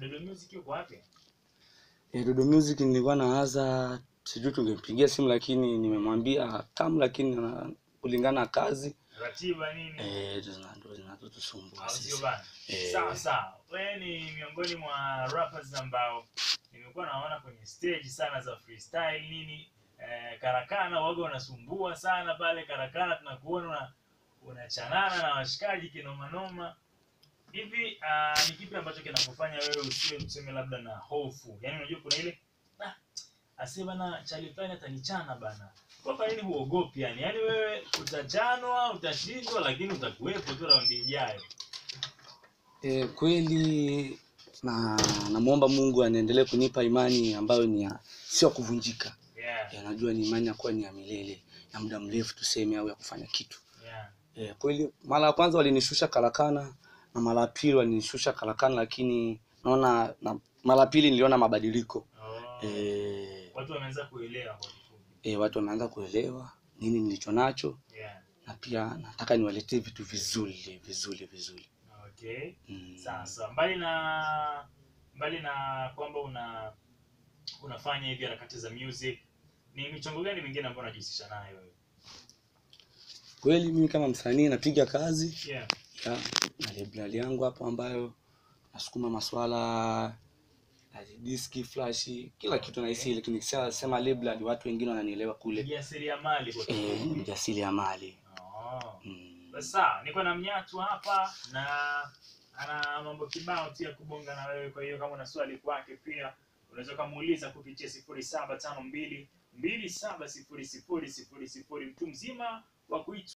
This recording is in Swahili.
Dodo Music yuko wapi? Eh, Dodo Music nilikuwa nawaza sijui tungempigia simu lakini nimemwambia kam lakini na, kulingana na kazi Ratiba nini? eh, zina- ndo zinazotusumbua au sio sisi. bana? Eh. Sawa sawa. Wewe ni miongoni mwa rappers ambao nimekuwa naona kwenye stage sana za freestyle nini eh, karakana waga unasumbua sana pale karakana, tunakuona una unachanana na washikaji kinoma noma hivi. Uh, ni kipi ambacho kinakufanya wewe usiwe tuseme labda na hofu? Yaani unajua kuna ile ah, ase bana chali fulani atanichana bana. Kwa kwa nini huogopi yani? Yaani wewe utachanwa, utashindwa lakini utakuwepo tu raundi ijayo. Eh, kweli na namwomba Mungu anaendelee kunipa imani ambayo ni ya sio ya kuvunjika. Yeah. Eh, najua ni imani ya kuwa ni ya milele ya muda mrefu tuseme, au ya kufanya kitu. Yeah. Eh, kweli mara ya kwanza walinishusha karakana na mara ya pili walinishusha karakana, lakini naona na mara ya pili niliona mabadiliko Oh. eh, Watu wameanza kuelewa kwa kifupi. eh, watu wameanza kuelewa nini nilicho nacho, Yeah. na pia nataka niwaletee vitu vizuri vizuri vizuri. Okay. Mm. Sasa mbali na mbali na kwamba una unafanya hivi harakati za music, ni michongo gani mingine ambayo unajihusisha nayo wewe? Kweli mimi kama msanii napiga kazi Yeah. ya na library yangu hapo ambayo nasukuma maswala na diski flash kila kitu nahisi, lakini nikishasema library watu wengine wananielewa kule Jasiriamali kwa eh, kifupi. mjasiriamali Oh. mm. Basi sawa, niko na mnyatu hapa na ana mambo kibao tu ya kubonga na wewe. Kwa hiyo kama una swali kwake pia unaweza ukamuuliza kupitia sifuri saba tano mbili mbili saba sifuri sifuri sifuri sifuri. Mtu mzima wa kuitwa